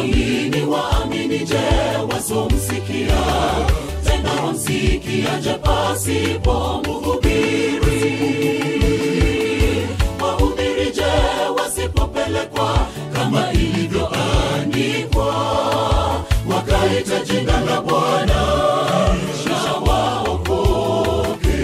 wasomwamini waamini je wasomsikia tena wamsikiaje pasipo mhubiri wahubiri je wasipopelekwa kama ilivyoandikwa wakaita jina la bwana na waokoke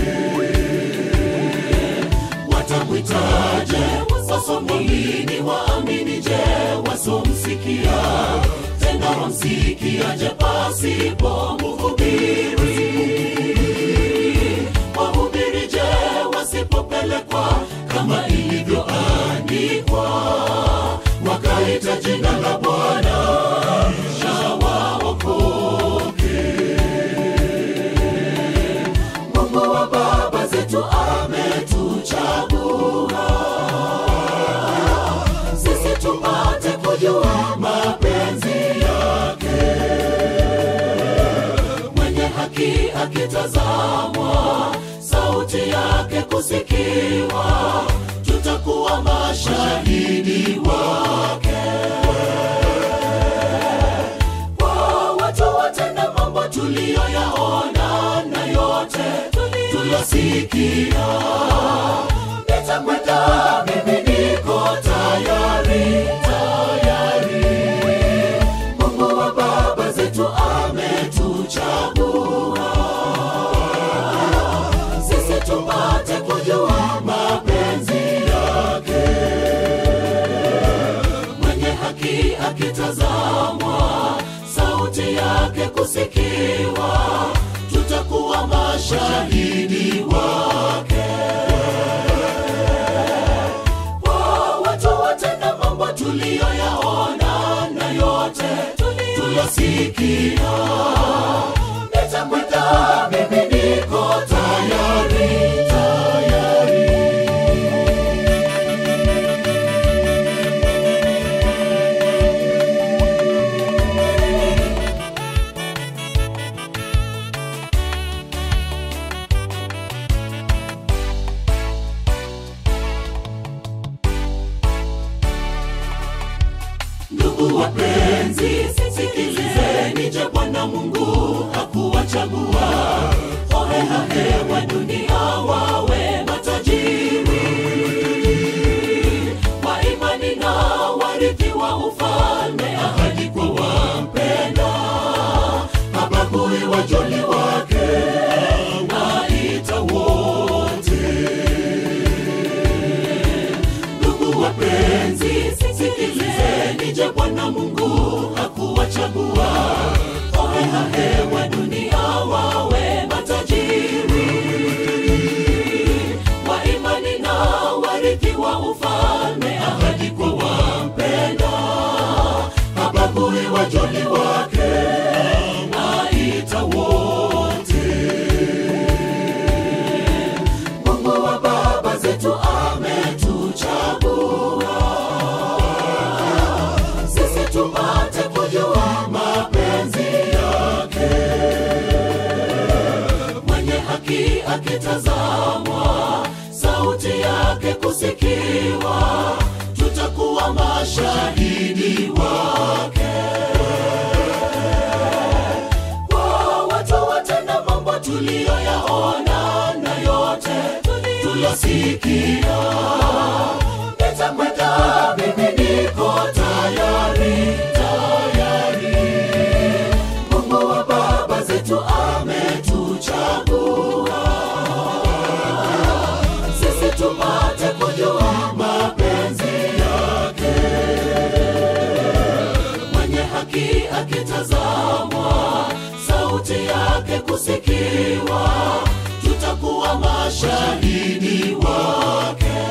watamwitaje wasomwamini waamini je wasomsikia tena wamsikiaje pasipo mhubiri wahubiri je wasipopelekwa kama ilivyoandikwa wakaita jina la bwana na waokoke mungu wa baba zetu ametuchagua sisi tupate kujua mapenzi yake mwenye haki akitazamwa sauti yake kusikiwa tutakuwa mashahidi wake kwa watu wote na mambo tuliyoyaona na yote tuliyosikia nitakwenda mimi niko tayari tayari mungu wa baba zetu ametuchagua sisi tupate kujua mapenzi yake mwenye haki akitazamwa sauti yake kusikiwa tutakuwa mashahidi wake kwa watu wote na mambo tuliyoyaona na yote tuliyosikia nitakwenda mimi niko tayari tayari ndugu wapenzi sikilizeni je bwana mungu hakuwachagua hohehahe wa dunia wawe matajiri wa imani na warithi wa ufalme ahadi kwa wampenda habagui wajoli wake naita wote ndugu wapenzi sikilizeni je bwana mungu hakuwachagua hohehahe wa dunia wawe matajiri wa imani na warithi wa ufalme ahadi kwa wampenda habagui wajoli wake naita wote mungu wa baba zetu ametuchagua sisi tupate kujua mapenzi yake mwenye haki akitazamwa sauti yake kusikiwa tutakuwa mashahidi wake kwa watu wote na mambo tuliyoyaona na yote tuliyosikia nitakwenda mimi niko tayari tayari mungu wa baba zetu ametuchagua sisi tupate kujua mapenzi yake mwenye haki akitazamwa sauti yake kusikiwa tutakuwa mashahidi wake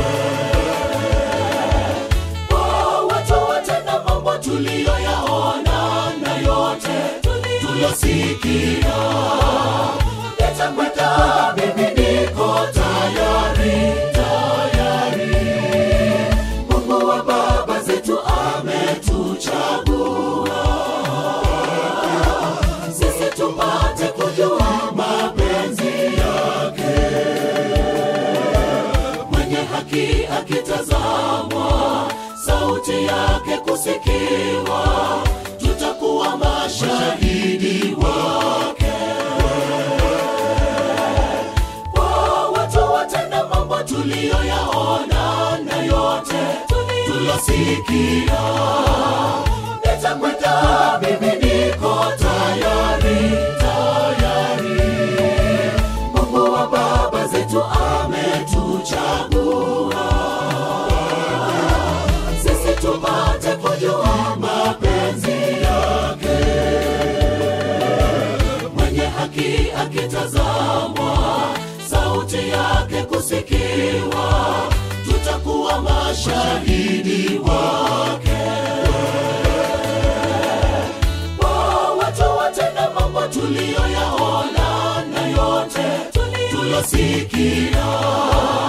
kwa watu wote na mambo tuliyoyaona na yote tuliyosikia nitakwenda mimi niko tayari tayari mungu wa baba zetu ametuchagua sisi tupate kujua mapenzi yake mwenye haki akitazamwa sauti sauti yake kusikiwa tutakuwa mashahidi wake kwa watu watenda mambo tuliyoyaona na yote tulosikia nitakwenda mimi niko tayari tayari mungu wa baba zetu ametuchagua sisi tupate kujua mapenzi yake mwenye haki akitazamwa sauti yake kusikiwa tutakuwa mashahidi wake kwa watu watenda mambo tuliyoyaona na yote tulosikia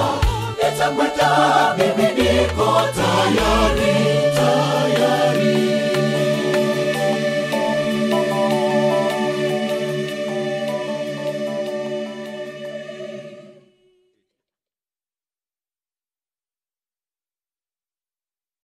nitakwenda mimi niko tayari tayari